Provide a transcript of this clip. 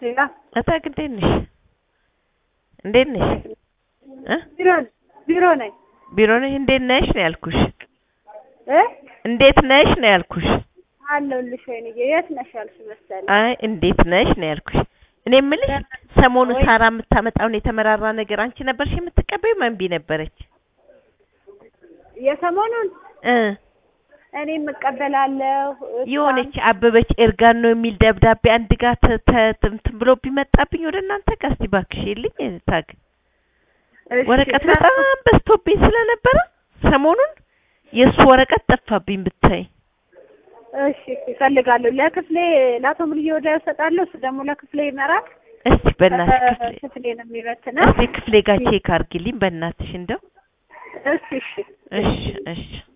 ሌላ እታግ እንዴት ነሽ? እንዴት ነሽ? እ ቢሮ ቢሮ ነኝ ቢሮ ነሽ? እንዴት ነሽ ነው ያልኩሽ። እ እንዴት ነሽ ነው ያልኩሽ። አለሁልሽ ወይንዬ የት ነሽ ያልሽ መሰለኝ አይ እንዴት ነሽ ነው ያልኩሽ። እኔ የምልሽ ሰሞኑ ወይ- ሳራ የምታመጣውን የተመራራ ነገር አንቺ ነበርሽ የምትቀበይው መንቢ ነበረች? የሰሞኑን እ እኔም እቀበላለሁ እሷም- የሆነች አበበች ኤርጋን ነው የሚል ደብዳቤ አንድ ጋር ተ- ተ- እንትን ብሎ ቢመጣብኝ ወደ እናንተ ጋር እስቲ እባክሽ የልኝ ታግ እሺ፣ ወረቀት ሰ- በጣም በዝቶብኝ ስለነበረ ሰሞኑን የእሱ ወረቀት ጠፋብኝ ብታይ። እሺ እፈልጋለሁ ለክፍሌ ለአቶ ሙልዬ ወዲያ እሰጣለሁ እሱ ደግሞ ለክፍሌ ይመራል እስቲ በእናትሽ ክፍሌ ክፍሌ ነው የሚበትነው እስቲ ክፍሌ ጋር ቼክ አድርጊልኝ በእናትሽ እንደው። እሺ እሺ እሺ እሺ